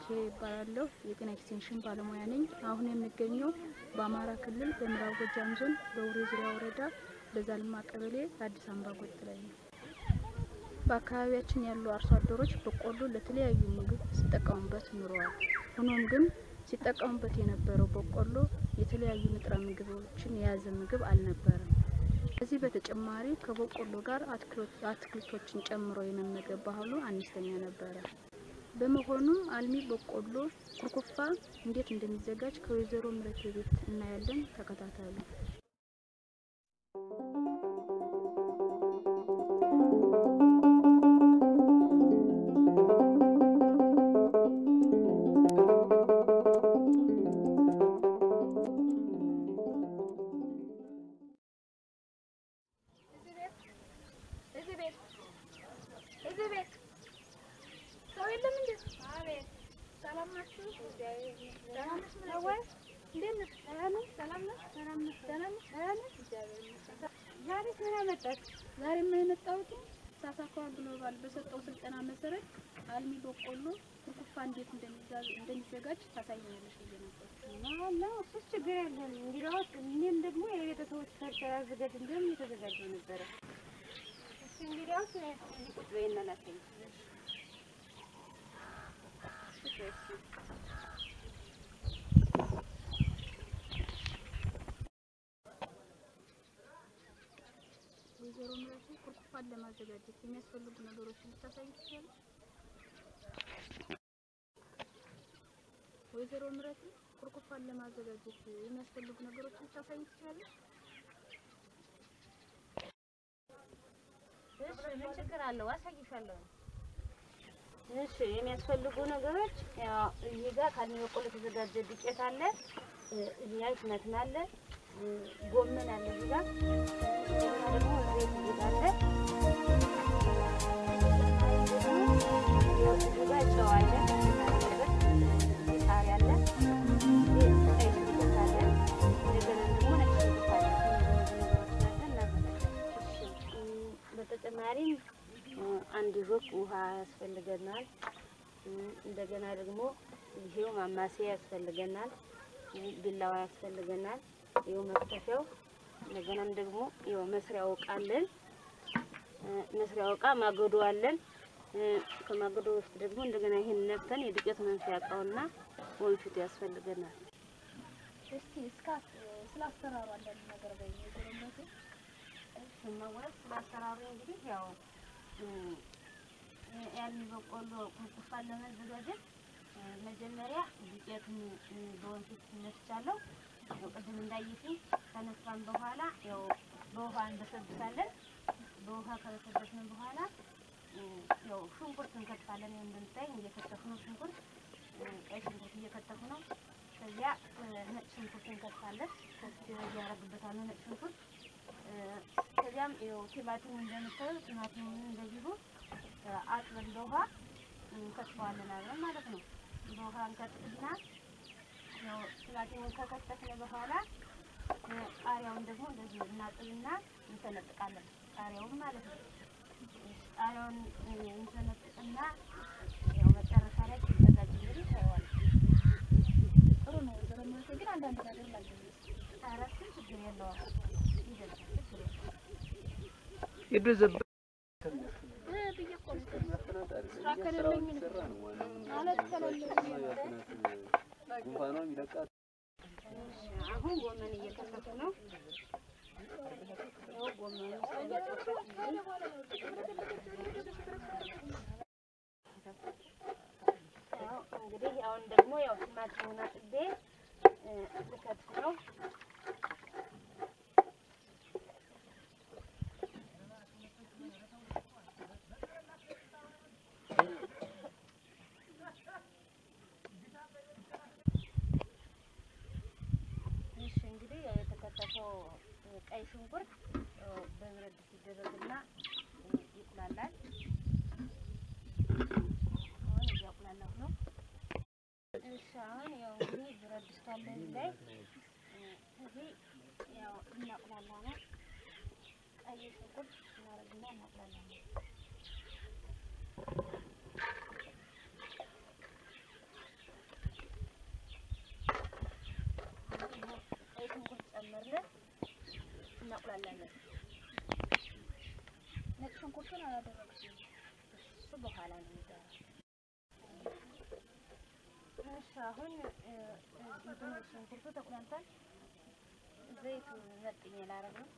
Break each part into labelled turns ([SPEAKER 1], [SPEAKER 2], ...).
[SPEAKER 1] ይባላለሁ። የጤና ኤክስቴንሽን ባለሙያ ነኝ። አሁን የሚገኘው በአማራ ክልል በምዕራብ ጎጃም ዞን በውሬ ዙሪያ ወረዳ በዛልማ ቀበሌ አዲስ አምባ ጎጥ ላይ ነው። በአካባቢያችን ያሉ አርሶ አደሮች በቆሎ ለተለያዩ ምግብ ሲጠቀሙበት ኑረዋል። ሆኖም ግን ሲጠቀሙበት የነበረው በቆሎ የተለያዩ ንጥረ ምግቦችን የያዘ ምግብ አልነበረም። ከዚህ በተጨማሪ ከበቆሎ ጋር አትክልቶችን ጨምሮ የመመገብ ባህሉ አነስተኛ ነበረ። በመሆኑም አልሚ በቆሎ ኩርኩፋ እንዴት እንደሚዘጋጅ ከወይዘሮ ምረቴ ቤት እናያለን። ተከታተሉ። ዛሬ የመጣሁት ሳሳኳ ግሎባል በሰጠው ስልጠና መሰረት አልሚ በቆሎ ኩርኩፋ እንዴት እንደሚዘጋጅ ታሳየኛለሽ ብዬ ነበር።
[SPEAKER 2] እና እሱስ ችግር የለም። እንግዲያውስ እኔም ደግሞ የቤተሰቦች ሰርተር አዘጋጅ እንዲሁም እየተዘጋጀ ነበረ። እሱ እንግዲያውስ ቁጭ በይና ላሳይ።
[SPEAKER 1] ወይዘሮ ምረቴ ኩርኩፋን ለማዘጋጀት የሚያስፈልጉ ነገሮችን ልታሳይ ትችላለች? ወይዘሮ ምረቴ ኩርኩፋን ለማዘጋጀት የሚያስፈልጉ ነገሮችን ልታሳይ ትችላለች?
[SPEAKER 2] እሺ ምን ችግር አለው? አሳይሻለሁ። እሺ የሚያስፈልጉ ነገሮች ያው እዚህ ጋር ካልሚ በቆሎ የተዘጋጀ ዱቄት አለ፣ እዚህ ላይ ቲማቲም አለ፣ ጎመን አለ እዚህ ጋር እና ደግሞ ዘይት እዚህ ጋር አለ። እዚህ ጋር ጨው አለ፣ እዚህ ቃሪያ አለ፣ እዚህ ቀይ ሽንኩርት አለ፣ እንደገና ደግሞ ነጭ ሽንኩርት አለ። እነዚህ ነገሮች አድርገን እናዘጋጃለን። በተጨማሪም አንድ ጆክ ውሃ ያስፈልገናል። እንደገና ደግሞ ይሄው ማማሰያ ያስፈልገናል። ቢላዋ ያስፈልገናል። ይኸው መክተፊያው። እንደገናም ደግሞ ይኸው መስሪያው እቃ አለን። መስሪያው እቃ ማገዶ አለን። ከማገዶ ውስጥ ደግሞ እንደገና ይሄን ነፍተን የዱቄት መንፊያ እቃውና ወንፊቱ ያስፈልገናል።
[SPEAKER 1] እስቲ እስከ ስለ አሰራሩ አንዳንድ ነገር በይ ወይዘሮ ምረቴ።
[SPEAKER 2] ስማወቅ ስላሰራሩ እንግዲህ ያው ያንን በቆሎ ኩርኩፋን ለመዘጋጀት መጀመሪያ ዱቄቱን በወንፊት ነፍቻለሁ። ያው ቅድም እንዳየሽኝ ከነፋን በኋላ ያው በውሃ እንበሰብሳለን። በውሃ ከበሰበስን በኋላ ያው ሽንኩርት እንከትፋለን። ያው እንደምታይ እየከተፉ ነው ሽንኩርት፣ ቀይ ሽንኩርት እየከተፉ ነው። ከዚያ ነጭ ሽንኩርት እንከትፋለን። ከዚህ እያደረግበታለሁ ነጭ ሽንኩርት ከዚያም ይኸው ቲማቲሙ እንደምታዩ ቲማቲሙን እንደዚሁ አጥበን በውሃ እንከትፈዋለን አብረን ማለት ነው። በውሃ እንከትፍና ያው ቲማቲሙን ከከተፍን በኋላ ቃሪያውን ደግሞ እንደዚሁ እናጥብና እንሰነጥቃለን። ቃሪያውን ማለት ነው። ቃሪያውን እንሰነጥቅና ያው መጨረሻ ላይ ሲዘጋጅ እንግዲህ ታየዋለሽ።
[SPEAKER 1] ጥሩ ነው ወይዘሮ ምረቴ። ግን አንዳንድ ነገር ላገኝ
[SPEAKER 2] ኧረ እሱን ችግር የለውም ይደርሳል። ችግር የለውም።
[SPEAKER 1] ብዬ እኮ ነው ስራ ከሌለኝ ማለት ከሌለኝ
[SPEAKER 2] አሁን ጎመን እየከተፉ ነው። ያው ጎመኑ ያው እንግዲህ አሁን ደግሞ ያው ቲማቲሙን አጥቤ ልከትፍ ነው። እሺ እንግዲህ ያው የተከተፈው ቀይ ሽንኩርት ያው በብረት ድስት ይደረግና ይቁላላል። አሁን እያቁላላሁ ነው። እሺ አሁን ያው እንግዲህ ብረት ድስቱ አለ እዚህ ላይ እዚህ ያው እናቁላላ ነው። ቀይ ሽንኩርት እናደርግና እናቁላላ ነው። እናቁላላለን።
[SPEAKER 1] ነጭ ሽንኩርቱን አላደረግሽም?
[SPEAKER 2] እሱ በኋላ ነው የሚደረገው። እሺ አሁን እ፣ እንትኑ ሽንኩርቱ ተቁላልቷል። ዘይቱ መጥኜ ላረግ ነው።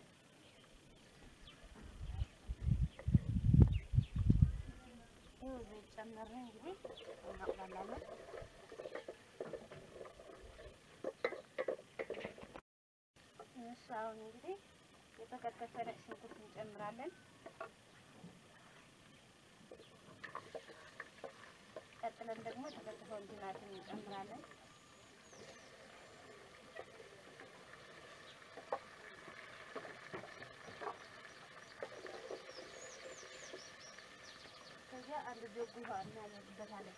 [SPEAKER 2] ይኸው ዘይት ጨመርን። እንግዲህ እናቁላላለን። እሺ አሁን እንግዲህ የተከተፈ ነጭ ሽንኩርት እንጨምራለን። ቀጥለን ደግሞ የተከተፈውን ቲማቲም እንጨምራለን። ከዚያ አንድ ጆግ ውሃ እናደርግበታለን።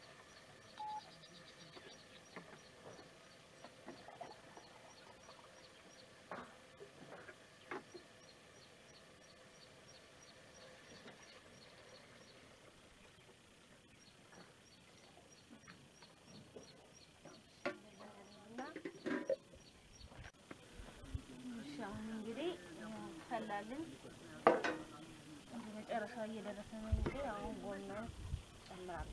[SPEAKER 2] እና እሺ አሁን እንግዲህ ፈላልን ወደ መጨረሻው እየደረሰ ነው። እንግዲህ አሁን ጎመን ጨምራለሁ።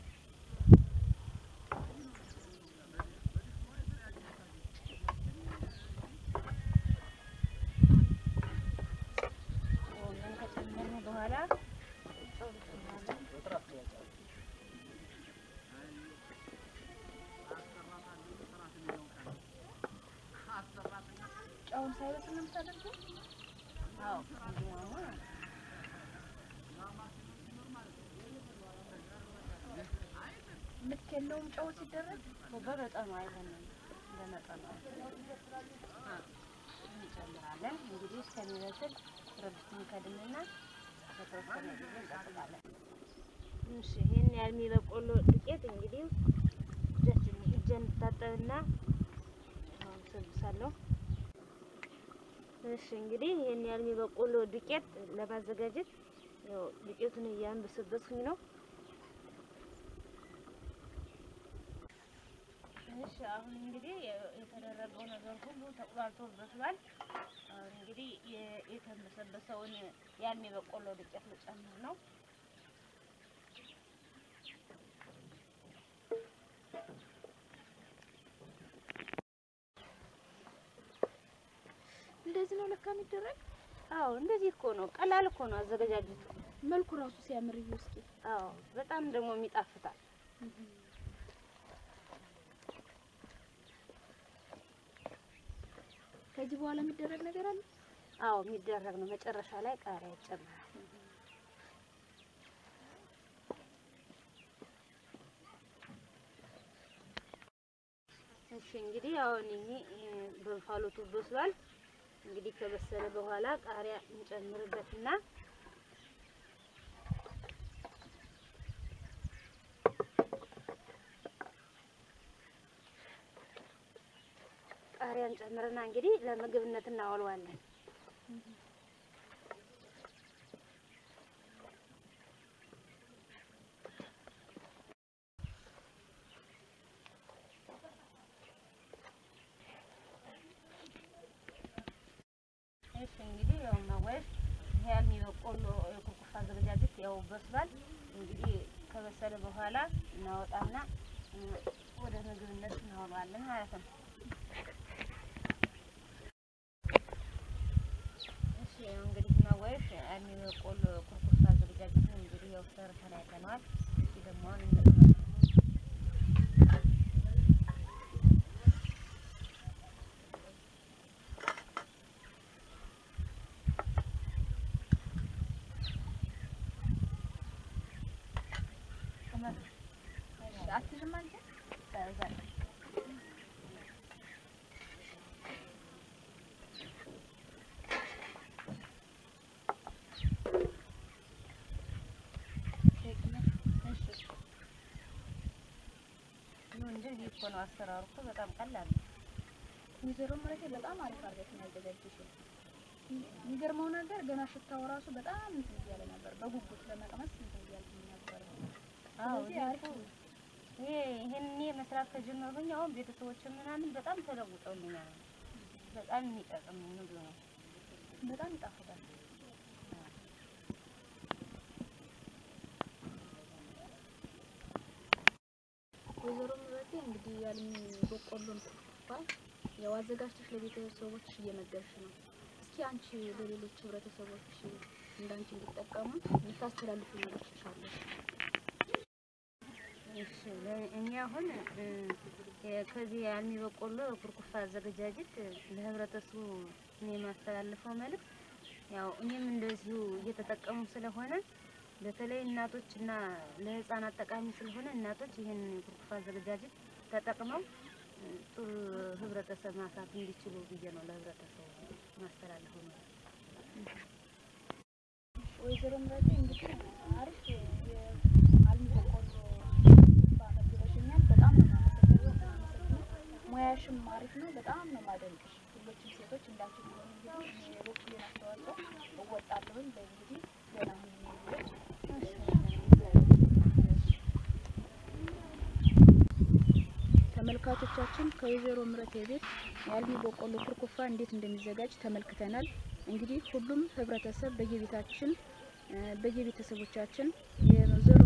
[SPEAKER 2] ጎመን ከጨመርን በኋላ ጨው እንጨምራለን።
[SPEAKER 1] ጨውን ሳይበስል ነው የምታደርገው?
[SPEAKER 2] አዎ እንዲያውም
[SPEAKER 1] ልክ የለውም ጨው ሲደረግ?
[SPEAKER 2] በመጠኑ አይሆንም፣ በመጠኑ እንጨምራለን። እንግዲህ እስከሚበስል ረብስትን ከድንና በተወሰነ ጊዜ እንጠብቃለን። እሺ ይሄን ያህል የበቆሎ ዱቄት እንግዲህ እጃችን እጄን እንታጠብና አሁን ሰብሳለሁ። እሺ እንግዲህ ይሄን ያህል የበቆሎ ዱቄት ለማዘጋጀት ያው ዱቄቱን እያንበሰበስኩኝ ነው። እሺ አሁን እንግዲህ የተደረገው ነገር ሁሉ ተቁላልቶ በስሏል። አሁን እንግዲህ የ- የተንበሰበሰውን ያን የበቆሎ ዱቄት ልጨምር ነው።
[SPEAKER 1] እንደዚህ ነው ለካ የሚደረግ?
[SPEAKER 2] አዎ እንደዚህ እኮ ነው። ቀላል እኮ ነው አዘገጃጀቱ።
[SPEAKER 1] መልኩ ራሱ ሲያምር እዩ እስኪ።
[SPEAKER 2] አዎ በጣም ደግሞ የሚጣፍጣል።
[SPEAKER 1] ከዚህ በኋላ የሚደረግ ነገር አለ?
[SPEAKER 2] አዎ የሚደረግ ነው። መጨረሻ ላይ ቃሪያ ይጨምራል። እሺ እንግዲህ አሁን ይሄ እ፣ በእንፋሎቱ በስሏል። እንግዲህ ከበሰለ በኋላ ቃሪያ እንጨምርበትና ቃሪያ እንጨምርና እንግዲህ ለምግብነት እናውለዋለን። እሺ እንግዲህ ያው ማወሽ ይሄ ያልሚ በቆሎ የኩርኩፋ አዘገጃጀት ያው በስሏል። እንግዲህ ከበሰለ በኋላ እናወጣና እ፣ ወደ ምግብነት እናውለዋለን ማለት ነው። እሺ ያው እንግዲህ ማወሽ ያልሚ በቆሎ የኩርኩፋ አዘገጃጀት እንግዲህ ያው ሰርተን አይተነዋል። እስኪ ደግሞ አሁን እንቀጥላለን።
[SPEAKER 1] አትልም አንተ?
[SPEAKER 2] ከዛ ነው እንጂ ይህ እኮ ነው አሰራሩ እኮ በጣም ቀላል ነው።
[SPEAKER 1] ወይዘሮ ማለት በጣም አሪፍ አድርገሽ ነው ያዘጋጀሽው። የሚገርመው ነገር ገና ሽታው ራሱ በጣም እንትን እያለ ነበር። በጉጉት ለመቅመስ እንትን እያልኩኝ ነበር።
[SPEAKER 2] አዎ
[SPEAKER 1] ስለዚህ አሪፍ ነው።
[SPEAKER 2] ይሄ ይሄን እኔ መስራት ከጀመርኩኝ አሁን ቤተሰቦች ምናምን በጣም ተለውጠውልኛል። በጣም የሚጠቅም ምግብ ነው።
[SPEAKER 1] በጣም ይጣፍጣል። ወይዘሮ ምረቴ እንግዲህ ያልሚ በቆሎን ኩርኩፋ ያው አዘጋጅተሽ ለቤተሰቦችሽ እየመገብሽ ነው። እስኪ አንቺ ለሌሎች ህብረተሰቦች እንዳንቺ እንዲጠቀሙ የምታስተላልፊው ነገር ትሻለሽ?
[SPEAKER 2] እሺ ለ- እኔ አሁን እ፣ የ- ከዚህ የአልሚ በቆሎ ኩርኩፋ አዘገጃጀት ለህብረተሰቡ እኔ የማስተላልፈው መልእክት ያው እኔም እንደዚሁ እየተጠቀሙ ስለሆነ በተለይ እናቶች እና ለህፃናት ጠቃሚ ስለሆነ እናቶች ይህን ኩርኩፋ አዘገጃጀት ተጠቅመው እ፣ ጥሩ ህብረተሰብ ማፍራት እንዲችሉ ብዬ ነው ለህብረተሰቡ ማስተላልፈው መልእክት።
[SPEAKER 1] ወይዘሮ ምረቴ እንግዲህ አሪፍ የአልሚ በቆሎ ባመግበሽኛል። በጣም ነው የማመሰግነው። የማመሰግነው ሙያሽም አሪፍ ነው። በጣም ነው የማደንቅሽ። ሁሎችም ሴቶች እንዳንቺ ቢሆኑ እንግዲህ እኔ የበኩሌን አስተዋጽኦ እወጣለሁኝ። በእንግዲህ ገና ምን ተመልካቾቻችን ከወይዘሮ ምረቴ ቤት የአልሚ በቆሎ ኩርኩፋ እንዴት እንደሚዘጋጅ ተመልክተናል። እንግዲህ ሁሉም ህብረተሰብ በየቤታችን እ፣ በየቤተሰቦቻችን የዘ